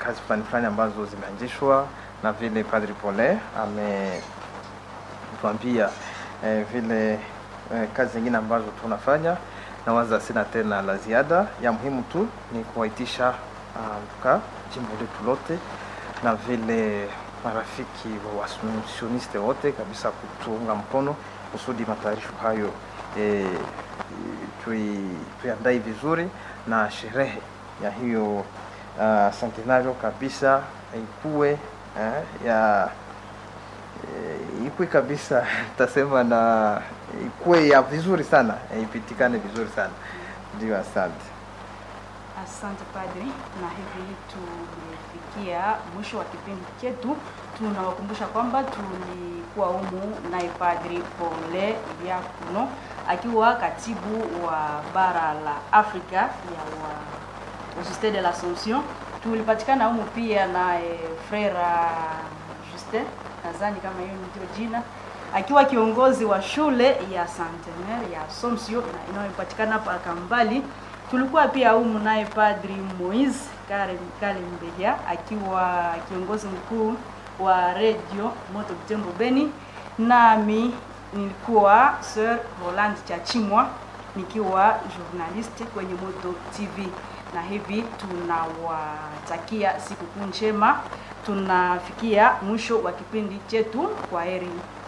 kazi fulani fulani ambazo zimeanzishwa na vile Padri Pole ametuambia eh, vile eh, kazi zingine ambazo tunafanya na waza sina tena la ziada. Ya muhimu tu ni kuwaitisha mka jimbo letu lote na vile marafiki wa wasioniste wote kabisa kutuunga mkono kusudi matayarisho hayo e, tui, tuiandae vizuri na sherehe ya hiyo uh, centenario kabisa ikuwe eh, ya e, ikuwe kabisa tasema na ikuwe ya vizuri sana e, ipitikane vizuri sana ndio. Asante, asante padri, na hivi tumefikia mwisho wa kipindi chetu. Tunawakumbusha kwamba tulikuwa humu naye Padri Pole Diakono akiwa katibu wa bara la Afrika ya wa Societe de l'Assomption. Tulipatikana humu pia naye Frera Justin, nadhani kama hiyo ndio jina, akiwa kiongozi wa shule ya Centenaire ya Assomption inayopatikana hapa Kambali. Tulikuwa pia humu naye Padri Moise Kale Kale Mbeja akiwa kiongozi mkuu wa Radio Moto Butembo Beni, nami nilikuwa Sir Roland Chachimwa nikiwa journalist kwenye Moto TV, na hivi tunawatakia sikukuu njema. Tunafikia mwisho wa kipindi chetu. Kwa heri.